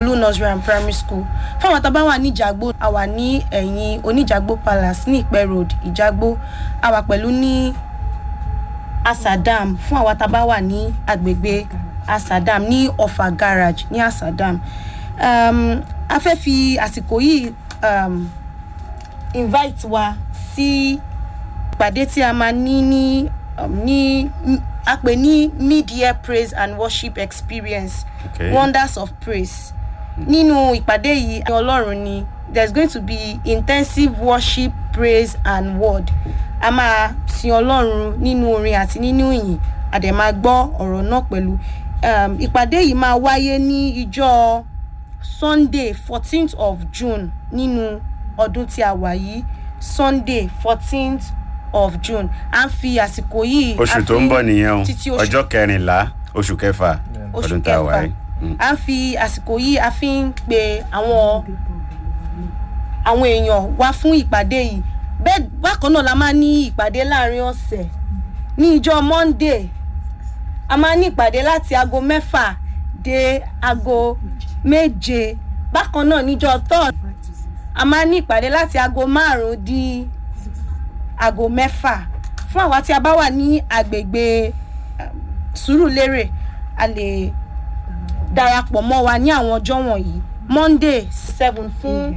olú nursery and primary school fún àwọn tá a bá wà ní ìjàgbó a wà ní ẹ̀yìn oníjàgbó palace ní ìpẹ́ road ìjàgbó a wà pẹ̀lú ní asadam fún àwọn tá a bá wà ní agbègbè asadam ní ọfà garage ní asadam um, a fẹ́ fi àsìkò yìí um, invite wa sí ìpàdé tí a máa ní ní um, ní a pè ní mid-year praise and worship experience Okay. wonders of praise nínú ìpàdé yìí ọlọ́run ni there is going to be intensive worship praise and word a máa sin ọlọ́run nínú orin àti nínú ìyìn a dẹ̀ máa gbọ́ ọ̀rọ̀ náà pẹ̀lú um, ìpàdé yìí máa wáyé ní ìjọ sunday fourteenth of june nínú ọdún tí a wà yìí sunday fourteenth of june à ń fi àsìkò yìí a oṣù tó fi ń bọ̀ nìyẹn o títí oṣù ọjọ́ kẹrìnlá oṣù kẹfà oṣù ọdún tá a wà kẹfà yìí. Mm. à ń fi àsìkò yìí a fi ń pe àwọn àwọn èèyàn wá fún ìpàdé yìí bẹ́ẹ̀ bákan náà la máa ní ìpàdé láàrin ọ̀sẹ̀ ní ìjọ monday a máa ní ìpàdé láti aago mẹ́fà dé aago méje bákan náà níjọ third a máa ní ìpàdé láti aago márùn-ún di aago mẹ́fà fún àwa tí a bá wà ní agbègbè um, sùúrùlérè a lè darapọ̀ mọ́ wa ní àwọn ọjọ́ wọ̀nyí monday seven fún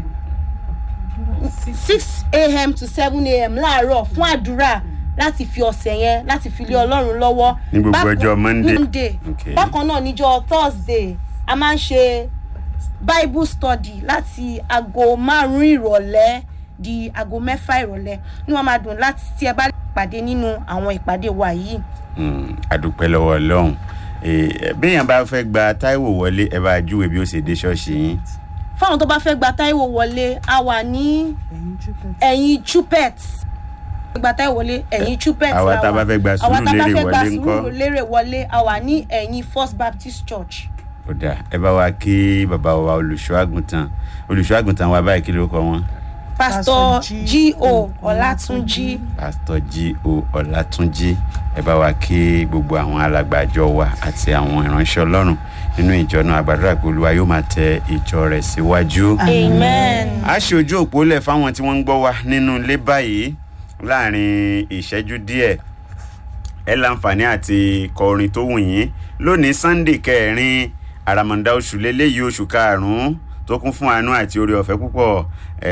six a.m. to seven a.m. láàárọ̀ fún àdúrà láti fi ọ̀sẹ̀ yẹn láti fi lé ọlọ́run lọ́wọ́. Ní gbogbo Bákan- ọjọ́ Monday. monday Okay. bákan náà níjọ thursday a máa ń ṣe bible study láti aago márùn-ún ìrọ̀lẹ́ di aago mẹ́fà ìrọ̀lẹ́ ní wọ́n máa dùn láti tí ẹ bá lè pàdé nínú àwọn ìpàdé wa yìí. Mm, àdúpẹ́ lọ́wọ́ ọlọ́run Eh, béèyàn bá fẹ́ gba táíwò wọlé ẹ bá júwe bí ó ṣe dé ṣọ́ọ̀ṣì yín fáwọn tó bá fẹ́ gba táíwò wọlé a wà ní ẹ̀yìn chupet gba táíwò wọlé ẹ̀yìn chupet àwa la tá a wà. bá fẹ́ gba àwa tá a bá Sùúrùlérè fẹ́ gba wọlé ńkọ́? Sùúrùlérè wọlé a wà ní ẹ̀yìn first baptist church ó dáa ẹ bá wa kí bàbá wa olùṣọ́ àgùntàn olùṣọ́ àgùntàn wa báyìí kí ló kọ wọn. pastor Pastor g.o ọlátúnjí pásítọ̀ G.O. ọlátúnjí ẹ bá wa kí gbogbo àwọn alàgbàjọ wa àti àwọn ìránṣẹ́ ọlọ́run nínú ìjọ náà àgbàdúrà pé olúwa yóò máa tẹ ìjọ rẹ̀ síwájú. amen. a ṣe ojú òpó lẹ̀ fáwọn tí wọ́n ń gbọ́ wa nínú ilé báyìí láàrin ìṣẹ́jú díẹ̀ ẹ láǹfààní àti kọ orin tó wù yín lónìí sunday kẹrin àràmọ̀ǹdà oṣù lélẹ́yìí oṣù karùn-ún tó kún fún àánú àti oore ọ̀fẹ́ púpọ̀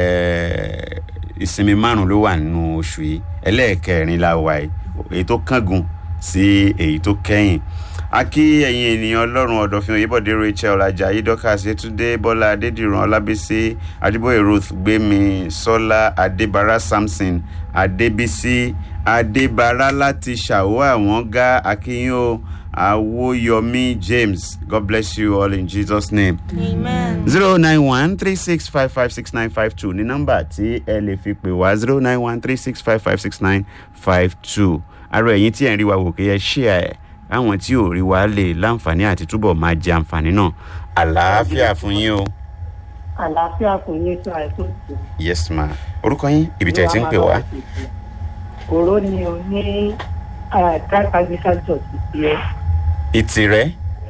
eh, ìsinmi márùn ló wà nínú oṣù yìí ẹlẹ́ẹ̀kẹrin la wà yìí èyí tó kángun sí èyí tó kẹ́yìn a kí ẹ̀yin ènìyàn ọlọ́run ọ̀dọ̀fin oyèbọ̀dé rachel ajayi dorcas yetunde bọ́lá adédìran ọlábísí adébóyè ruth gbémi sọ́lá adébára samson adébísí adébára láti ṣàwọ́ àwọn gá akínyìn o awoyomi james god bless you all in jesus name amen. zero nine one three six five five six nine five two ní nọ́mbà tí ẹ lè fi pè wá zero nine one three six five five six nine five two arọ ẹ̀yin tí ẹ̀ ń rí wa wò kí ẹ ṣí ẹ̀ àwọn tí ò rí wa lè láǹfààní àti túbọ̀ máa jẹ àǹfààní náà àlàáfíà fún yín o. àlàáfíà kò ní sọ àìsàn tó. yes ma orúkọ yín ibi tí ẹ ti ń pè wá. òró ni o ní christ anglican church ìsì ẹ ìtì rẹ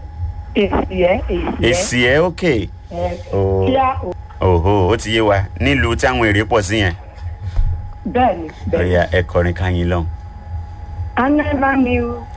èsì ẹ èsì ẹ èsì ẹ òkè ẹ Oh. kíá òhò ó ti yé wa nílùú táwọn èrè pọ̀ sí yẹn bẹ́ẹ̀ ni bẹ́ẹ̀ ni. ọ̀yà ẹ kọrin káyín lọ́hùn. I never knew